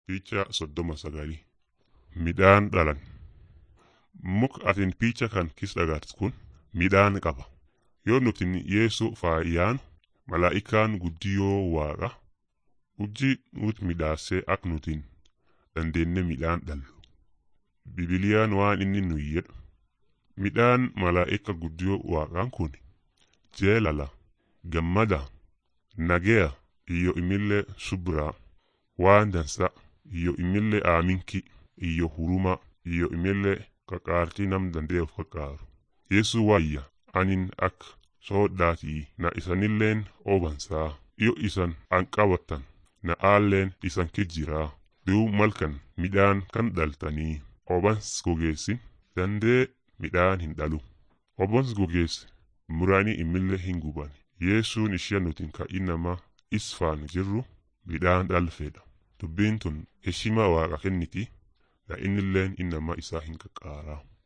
Picha soddoma sagalii midhaan dhalan muka atin picha kan keessa agartu kun midhaan qaba yoo nuti yeessu faayaan malaa'ikaan guddiyoo waaqa hojii nuti midhaasee akka nutiin dandeenye midhaan dhallu bibiliyaan waan inni nu jedhu midhaan malaa'ika guddiyoo waaqaan kun jeelala gammada nageya iyyo imillee subraa waan dansa iyyo imillee aaminki iyyo huruma iyyo imillee qaqaartii nam danda'e of qaqaaru yesu waayya anin akka soodhaatii na isanilleen obansaa iyo isan an qabatan na aalleen isan kijjiraa duub malkan midhaan kan dhaltanii obans gogeessin dandee midhaan hin dhalu obans gogeesse muraanii imillee hin guban yesuun ishee nutin ka inama isfaan jirru midhaan dhalfeedha dubbiin tun heshima waaqa kenniti na innilleen inama isaa hin qaqqaaraa